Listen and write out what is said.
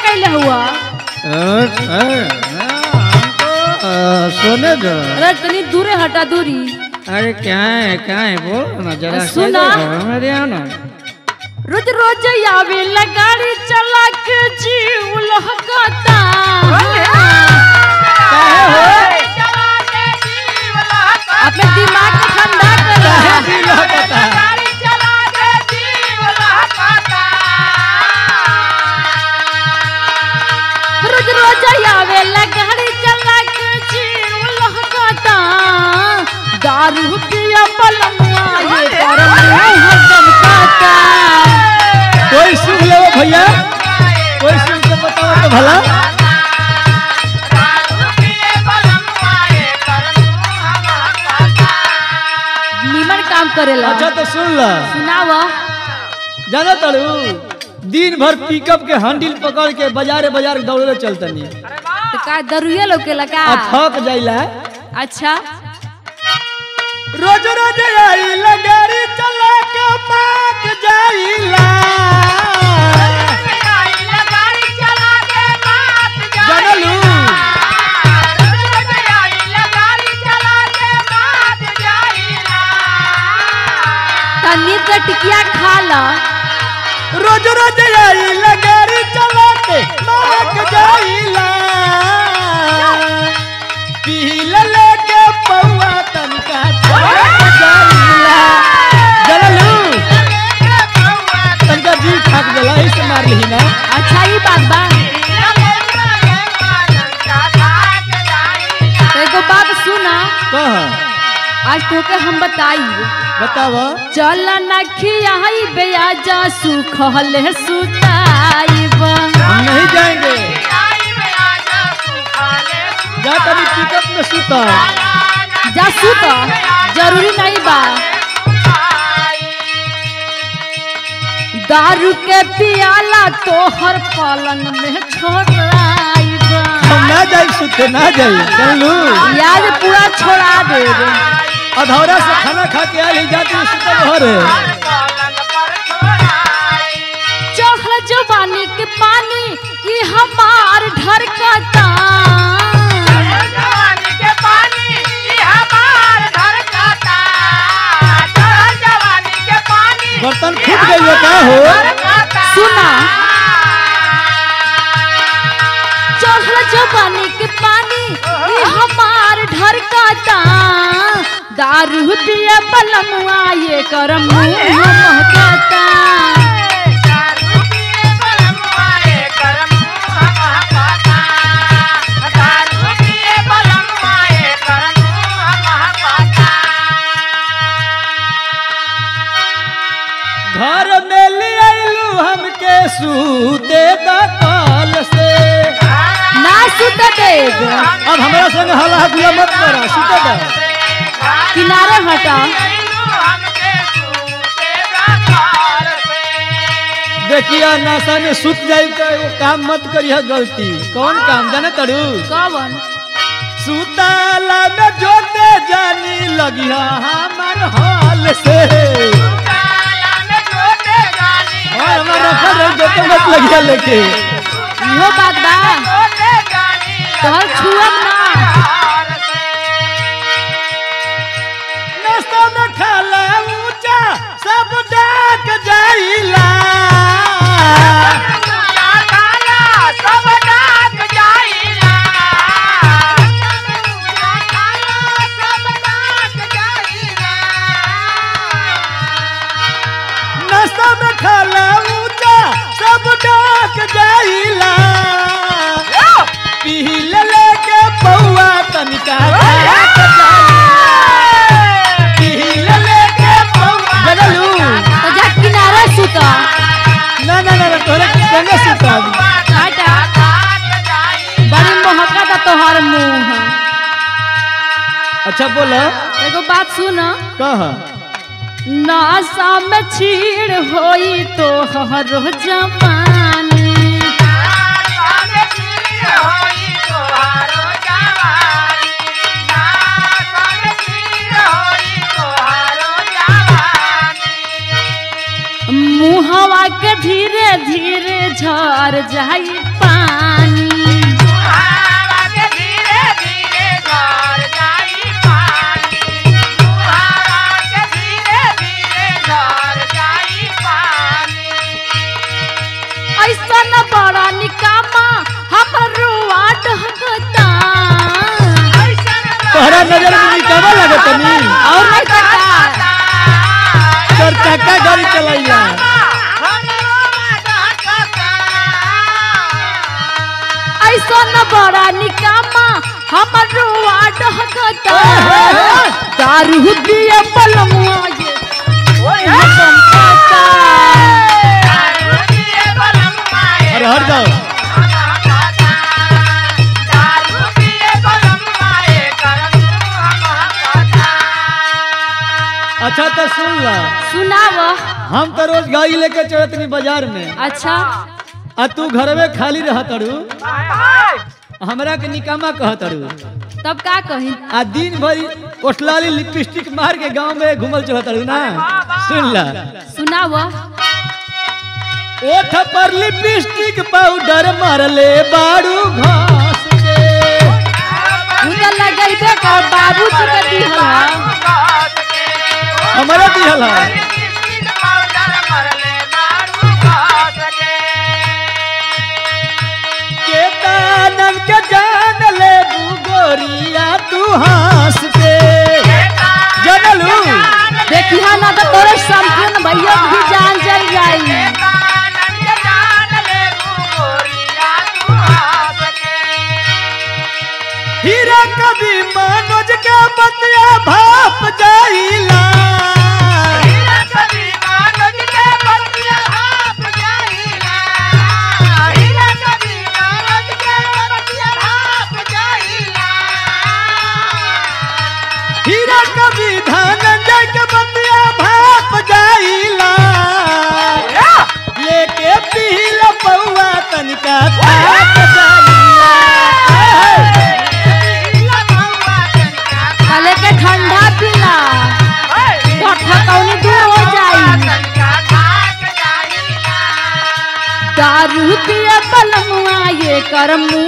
कैले हुआ सोने दो अरे तनी दूरे हटा दूरी अरे क्या है क्या है बोल ना जरा सुना। मेरे यहाँ ना रोज रोज आवे गाड़ी चला के जीव लहकाता अपने दिमाग को ठंडा कर रोज रोज आवे गाड़ी चला के जीव लहकाता दारू पिया पलंगवा ये कर मुंह चमकाता कोई सुन ले भैया कोई सुन के बताओ तो भला निमन काम करेला अच्छा तो सुन ला सुनाव जाना तड़ू दिन भर पिकअप के हैंडल पकड़ के बाजारे बाजार दौड़े चलतनी तो का दरुए लोकेला का आ थक जाइला अच्छा रोज रोज आइला गाड़ी चला के पाक जाइला जानलू तनी के टिकिया खा ला रोज रोज आइला गाड़ी चला के पाक जाइला पीला लेके पौआ तनका थक जाइला जानलू तनका जी थक गला इसे मार ली ना अच्छा ही बात बा तो एगो बात सुना कह आज तोके हम बताई बतावा चल न खियाई बेआजा सुखले सुताई हम नहीं जाएंगे जा कभी पिकअप में सुता जा सुत जरूरी नहीं बा दारू के पियाला तोहर पलंग में छोड़ाई हम ना जाए सुते ना जाए चलू याद पूरा छोड़ा दे अधौरा से खाना खा के आई जाती सुते घर चढ़ जवानी के पानी ये हमार ढरकता बर्तन फूट गई का हो सुना चढ़ जवानी के पानी ये हमार ढरकता दारू पिए बलमुआ ये कर मुंह महकता घर में ले आइलू हमके सूते दा कल से ना सुत देग अब हमारा संग हला गुला मत करा सुते दा किनारे हटा देखिया नशा में सुत जाई तो एगो काम मत करिया गलती कौन काम जाने तड़ू कवन सुताला में जोते जानी लगिया हमार हाल से और हमार रखल रही जोते मत लगिया लेके इहो बात बा तोहर छुअब ना नाश्ता में खाला ऊंचा सब डाक जाइला नाश्ता में खाला ऊंचा सब डाक जाइला पील लेके पौआ तनिका डाक जाइला। पील लेके पौआ बदलू तो जा किनारे सुत ना ना ना ना, तोहरे संगे सुताबी हटा बड़ी मोहका था तोहर मुंह अच्छा बोलो एगो बात सुन कह नासा में छीड़ होई तो हर जवानी मुहवा के धीरे धीरे झर जाई पानी तोहरा नजर में निकावा लगे तनी और नहीं तो का तोर चक्का गाड़ी चलाइला ऐसा न बड़ा निकामा हमर रुआ डहकता दारू पिए बलमुआ ये चमकाता अरे हट जाओ अच्छा तो सुन ला सुनाव हम तो रोज गाड़ी लेके चलत नहीं बाजार में अच्छा आ तू घर में खाली रह तड़ू हमरा के निकामा कह तड़ू तब का कही आ दिन भर ओठलाली लिपस्टिक मार के गांव में घूमल चलत तड़ू ना सुन ला सुनाव ओठ पर लिपस्टिक पाउडर मारले बाड़ू घास के उधर लगैबे कर बाबू जी के दिहला हमारा दिहल है केतानन के जान ले गोरिया तू हंस के जनलू देखिया ना तो तोरे संपूर्ण भैया भी जान चल जाई हीरा कभी मनोज के बतिया भाप जाइला हीरा कभी धनंजय के बतिया भाप जाइला लेके पील पौआ तनिका थाप जाइला कले के ठंडा पीला गठा कौनी दूर हो जाई दारू पिए बलमुआ ये कर मुंह